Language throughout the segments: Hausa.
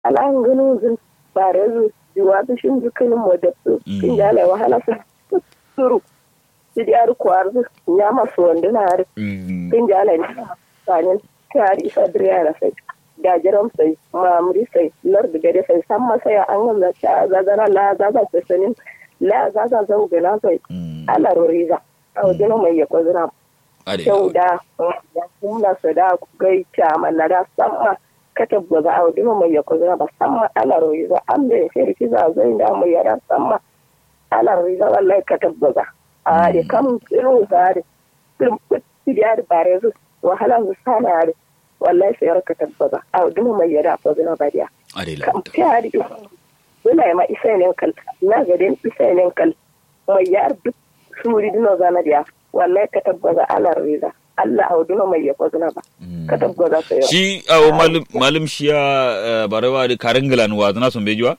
alan ganu zin bare zu jiwa ta shin jukin mo da su kin jale wahala su suru ti di ar kwar zu nya ma so wanda na ar kin jale ni sanin kari isa driya sai da jiran sai mamuri sai lar da gare sai san masa ya an ga ta zazana la zaza sai sanin la zaza zau gana sai ala roriza a wajen mai ya kwazina kyau da ya kuma su da gai kyaman na da sama ka tabbaza a wajen mai ya kwazina ba sama ala roriza an da ya shirki za zai da mai yara sama ala roriza wallahi ka tabbaza a da kam irin zari irin kutti da yari bare su wahala su sana yari wallahi sai yarka tabbaza a wajen mai yara kwazina ba diya kam ta yari Bula ma isa ne kal na gadin isa ne kal mai yar duk suri dino zana dia wallahi ka tabbaza ala riza Allah a dino mai ya kwazna ba ka tabbaza sai shi a malum malum shi ya barewa da karingilan wa zana sun bejuwa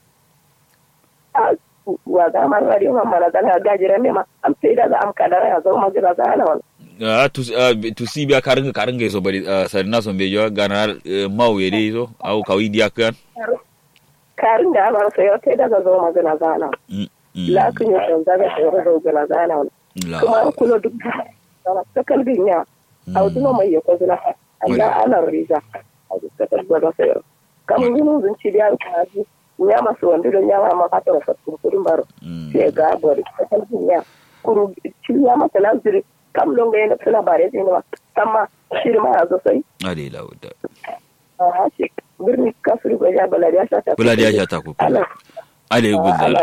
wa za ma rari ma mara zana gajira ne ma am sai da za am kadara ya zo ma jira zana wala a tu si biya karinga karinga so bari sarina sun bejuwa gana mau yede so au kawi dia kan karin da ana sai sai daga zo ma zana zana la kun yi ɗan zaga sai zo gana zana kuma an kula duk da ta kalbin ya a duma mai ya kwazina Allah ana riza a duk ta tabbata sai kam gunu zun ci da ka ji ya masu wanda don ya ma ka ta fasu kudin baro sai ga bari ta kalbin ya kuru ci ya masa laziri kam don ga yana suna bare sai ma amma shirma ya zo sai ade lauda a shi birni kafiri ko ya baladi ya shata buladi ya shata ku ale gudala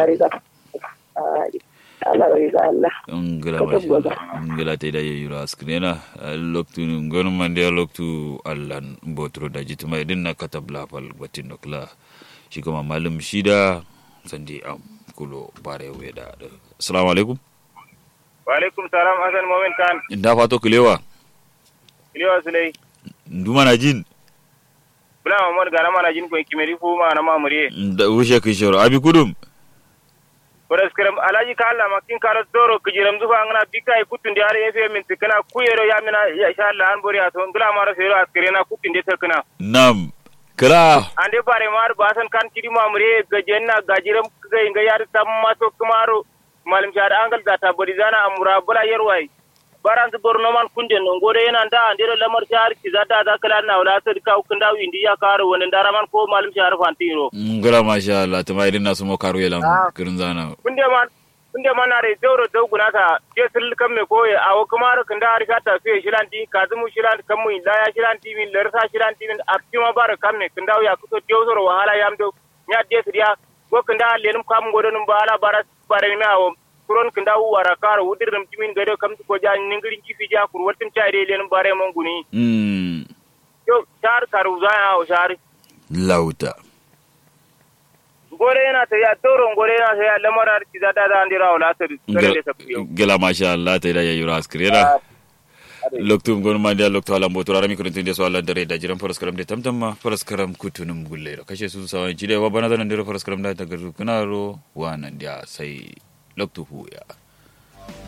ala riza Allah ngila masha ngila te da yura skrena loktu ngon mande loktu allan botro da jituma idin na katabla fal batin nokla shi kuma malum shida sandi am kulo bare weda assalamu alaikum wa alaikum salam hasan momin kan inda fato kulewa kulewa sulai nduma na jin bula mamad gana mana jin ko kimeri fu ma na mamure da wushe kishoro abi kudum kodas kiram alaji ka Allah makin karo doro kijiram zufa ngana bika e kutundi are efe min tikana kuyero ya mina ya insha Allah an bori ato ngula mara fero askirena kutundi tekana nam kala ande bare mar basan kan kidi mamure gajenna gajiram ga inga yar tamma to kumaro malim shada angal data bori zana amura bula yerwai baran su borno man kunde no ngode yana da andiro lamar shahar ki zata da kala na wala ta ka ukun da windi ya karo wani dara man ko malum shahar fantiro ngala masha Allah tuma idin nasu mo karo yelan kirin zana kunde man kunde man na re doro do gunata je sil kam me ko ya awo kamar kan da harika ta fiye shilan di kazumu shilan kam mu da ya shilan di min lersa shilan di min akima bar kam ne kan da ya kuso jawzoro wahala yam do nya de siya ko kan da lenum kam godonum bala baras bare me awo kuron kin dawo wara kara wudir ram timin gado kam ko ja ningirin kifi ja kur watin cha de len bare mon guni mm yo char karu za ya o char lauta gore na ta ya toro gore na ta ya lamara ki za da da andira wala ta kare da tafiyo gela masha Allah ta da ya yura askrena loktum gon ma dia lokto ala motora rami ko tinde so ala dare da jiran faras karam de tamtamma faras karam kutunum gulle kashe su sawan jide wa bana da nan dire faras karam da ta garu kunaro wa nan dia sai loktu huya